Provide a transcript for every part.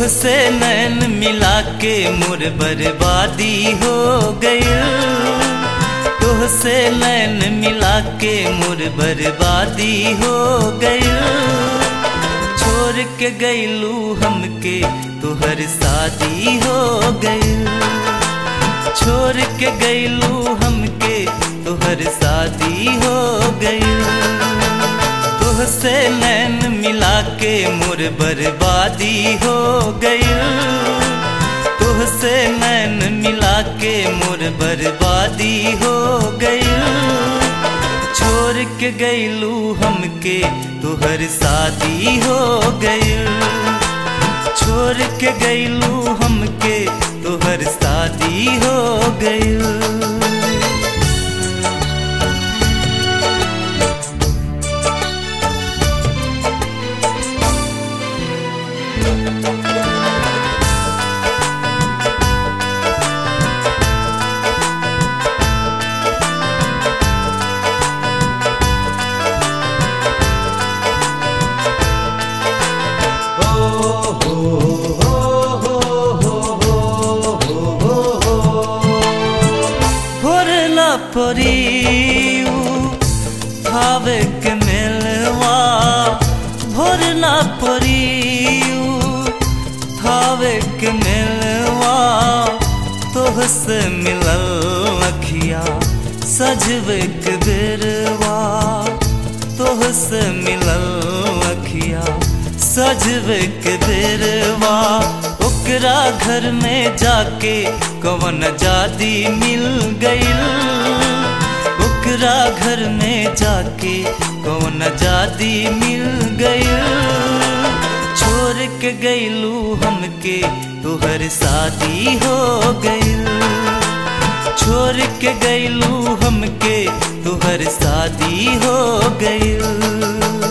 से नैन मिला के मोर बर्बादी हो गई तोह से नैन मिला के मोर बर्बादी हो गई छोड़ के गईलू हमके तोहर शादी हो गई छोड़ के गईलू हमके तोहर शादी हो गई तोह से नैन मिला के मोर बर्बादी हो गई तोह से नैन मिला के मोर बर्बादी हो गई छोड़ के गईलू हमके तोहर शादी हो गई छोड़ के गईलू हमके तोहर शादी हो गई भोरला परियू भावे के मिलवा भोरला परियू भावे के मिलवा तोह से मिलल अखिया सजवे के बेरवा तोह से मिलल अखिया सजवे के बेरवा ओकरा घर में जाके कवन जादी मिल गईल ओकरा घर में जाके कवन जादी मिल गईल छोड़ के गईलू हमके तोहर शादी हो गईल छोड़ के गईलू हमके तोहर शादी हो गईल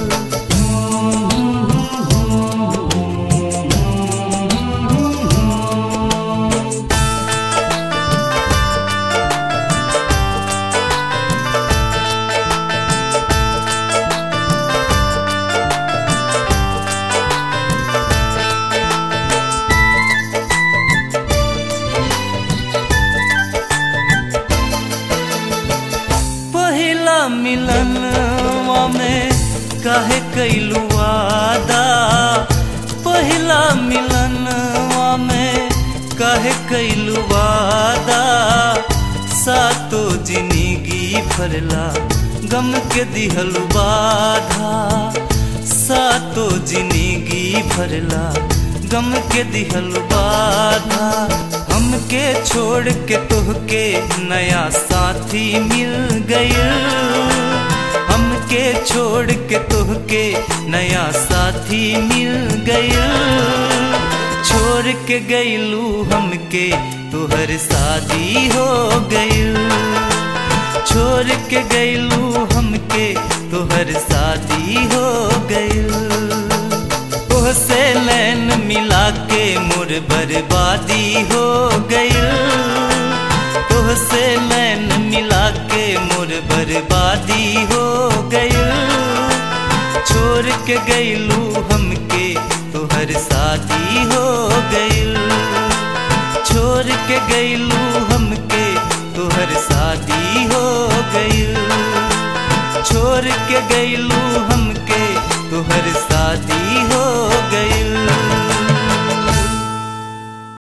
पहिला मिलनवा में काहे कैलू वादा पहिला मिलनवा में काहे कैलू वादा सातो जिंदगी भरला गम के दिहलू बाधा सातो जिंदगी भरला गम के दिहलू बाधा हमके छोड़ के तोहके नया साथी मिल गई हमके छोड़ के तोहके नया साथी मिल गई छोड़ के गईलू हमके तोहर शादी हो गई छोड़ के गईलू हमके तोहर शादी हो गई तोह से नैन मिला के मोर बर्बादी हो गई तोह से नैन मिला के मोर बर्बादी हो गई छोड़ के गईलू हमके तोहर शादी हो गई छोड़ के गईलू हमके तोहर शादी हो गई छोड़ के गईलू हमके तोहर शादी हो गई